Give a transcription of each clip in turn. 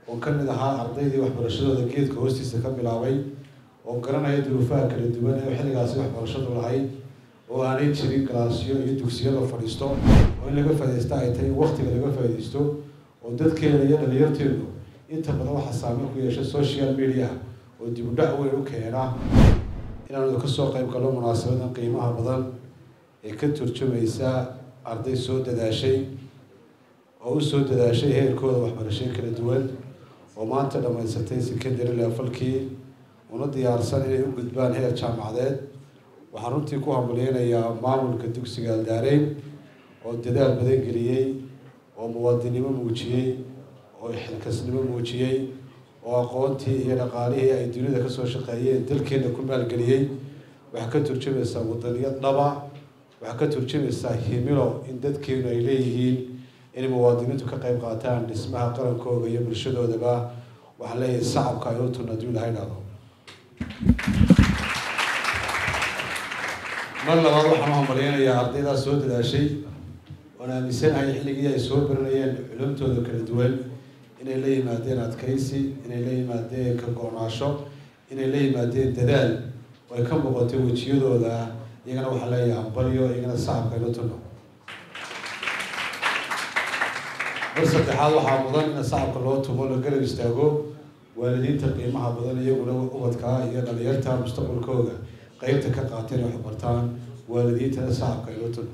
oo ka mid ahaa ardaydii waxbarashadooda geedka hoostiisa ka bilaabay oo garanaya duruufaha kala duwan ee xilligaasi waxbarashadu lahayd oo aanay jirin galaasyo iyo dugsiyo la fadhiisto oo in laga faaidaysta ay tahay in waktiga laga faaidaysto oo dadkeena iyo dhalinyarteedu inta badan waxaa saameyn ku yeesha social media oo dib u dhac weyn u keena inaanu kasoo qayb galno munaasabadan qiimaha badan ee ka turjumaysa arday soo dadaashay oo usoo dadaashay heerkooda waxbarashay kala duwan oo maanta dhammaysatay secondary levelkii una diyaarsan inay u gudbaan heer jaamacadeed waxaan runtii ku hambaleynayaa maamulka dugsiga aldaareyn oo dadaal badan geliyey oo muwaadinimo muujiyey oo xilkasnimo muujiyey oo aqoontii iyo dhaqaalihii ay dunida kasoo shaqeeyeen dalkeena ku maalgeliyey waxaa ka turjumaysaa wadaniyad dhaba waxaa ka turjumaysaa himilo in dadkeenu ay leeyihiin inay muwaadiniintu ka qayb qaataan dhismaha qarankooda iyo bulshadoodaba waxaan leeyahay sacabka ay u tun hadduu ilahay dhado mar labaad waxaan u hambalyeynayaa ardaydaas soo dadaashay oon aaminsanahay xilligii ay soo baranayeen culumtooda kala duwan inay la yimaadeen adkaysi inay la yimaadeen ka go-naasho inay la yimaadeen dadaal oo ay ka muuqatay wejiyadooda iyagana waxaa leeyahay hambalyo iyagana sacabka aynu tunno mar saddexaad waxaa mudan in sacabka loo tumo la garab istaago waalidiinta qiimaha badan iyaguna ubadkaa iyo dhalinyarta mustaqbalkooda qeybta ka qaateen wax bartaan waalidiintana sacabka aynu tunno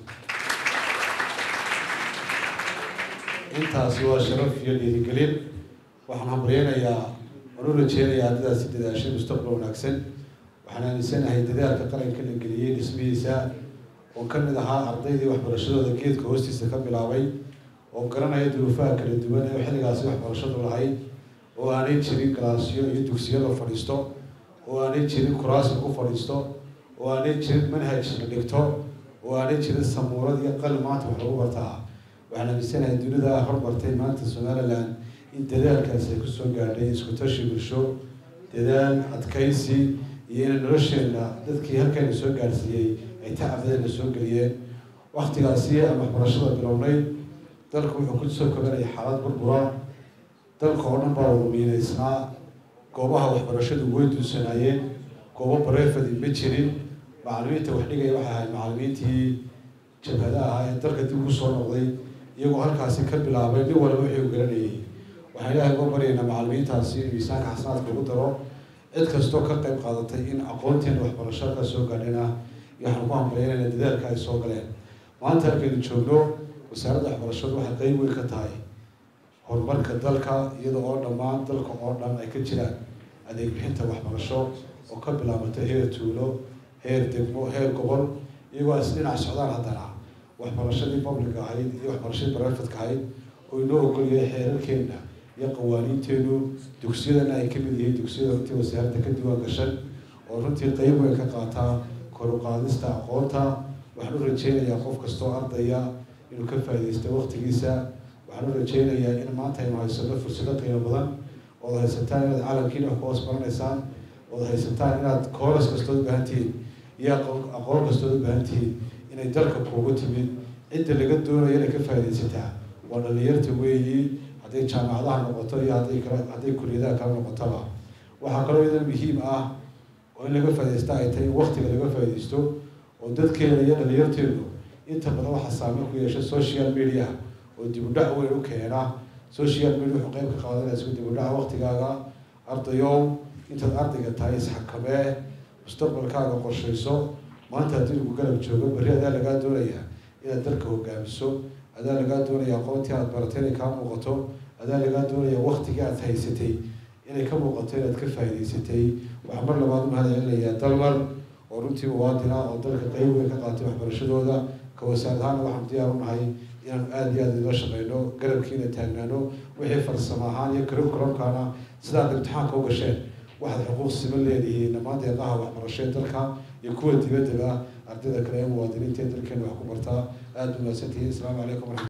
intaasi waa sharaf iyo dhiirigelin waxaan hambalyeynayaa waan u rajeynayaa ardadaasi dadaashay mustaqbal wanaagsan waxaan aaminsanahay dadaalka qaranka la geliyey dhismihiisa oo ka mid ahaa ardaydii waxbarashadooda geedka hoostiisa ka bilaabay oo garanaya duruufaha kala duwan ee xilligaasi waxbarashadu lahayd oo aanay jirin galaasyo iyo dugsiyo la fadhiisto oo aanay jirin kuraas lagu fadhiisto oo aanay jirin manhaj la dhigto oo aanay jirin samuurad iyo qalin maanta wax lagu bartaa waxaan aaminsanahay dunida hormartay maanta somaliland in dadaalkaasi ay kusoo gaadhay isku tashi bulsho dadaal adkaysi iyo inay nolosheena dadkii halkayna soo gaadhsiiyey ay tacabadeenna soo geliyeen waktigaasi aan waxbarashada bilownay dalku wuxuu kusoo koganaya xaalad burbura dalka oo dhan baa wada miinaysnaa goobaha waxbarashadu way duusanaayeen goobo barefadi ma jirin macalimiinta wax dhigaya waxay ahayd macalimiintii jabhada ahaa ee dalka dib ugu soo noqday iyagoo halkaasi ka bilaabay nin walba wixii u garanayay waxaan ilaahay uga baryaynaa macalimiintaasi in miisaanka xasanaadka ugu daro cid kastoo ka qayb qaadatay in aqoonteena waxbarasho halkaa soo gaadhina iyo waxaan ku hambalyeynayna dadaalka ay soo galeen maanta halkaynu joogno wasaaradda waxbarashadu waxay qeyb weyn ka tahay horumarka dalka iyada oo dhammaan dalka oo dhan ay ka jiraan adeeg bixinta waxbarasho oo ka bilaabata heer tuulo heer degmo heer gobol iyagoo is dhinac socdaan haddana waxbarashadii public ahayd iyo waxbarashadii barefadka ahayd oo inoo ogolyahay xeerarkeena iyo qawaaniinteenu dugsiyadana ay kamid yihiin dugsiyada runtii wasaaradda ka diwaan gashan oo runtii qeyb weyn ka qaataa kor u qaadista aqoonta waxaan u rajeynayaa qof kastoo ardaya inuu ka faaidaysto waktigiisa waxaan u rajeynayaa in maanta aynu haysano fursado qiimo badan ood haysataan inaad calamkiina wax ku hoos baranaysaan ood haysataan inaad kooras kastood ubaahan tihiin iyo aqoon kastood ubaahan tihiin inay dalka kuugu timid cidda laga doonayo inay ka faaidaysataa waa dhalinyarta weeyi hadday jaamacadaha noqoto iyo hadday kala hadday kuliyadaha kala noqotaba waxaa kaloo idan muhiim ah oo in laga faaidaysta ay tahay in waktiga laga faaidaysto oo dadkeena iyo dhalinyarteedu inta badan waxaa saameyn ku yeesha social media oo dib u dhac weyn u keena social media wuxuu qeyb ka qaadanaysa dib u dhaca waktigaaga ardayow intaad ardayga tahay isxakamee mustaqbalkaaga qorshayso maanta haddii lagu garab joogo berri adaa lagaa doonayaa inaad dalka hogaamiso adaa lagaa doonaya aqoontii aad baratay inay kaa muuqato adaa lagaa doonaya waktigii aad haysatay inay ka muuqato inaad ka faa'idaysatay waxaa mar labaad u mahad celinayaa dalmar oo runtii muwaadin ah oo dalka qeyb weyn ka qaatay waxbarashadooda ka wasaarad ahaana waxaan diyaar u nahay inaanu aada iyo aada ila shaqeyno garabkiina taagnaano wixii farsamo ahaan iyo curriculumkana sidaad imtixaanka u gasheen waxaad xuquuq siman leedihiin dhammaan deeqaha waxbarasho ee dalka iyo kuwa dibaddaba ardayda kale ee muwaadiniinta ee dalkeena wax ku bartaa aada u mahadsantihiin asalaamu calaykum waraxmat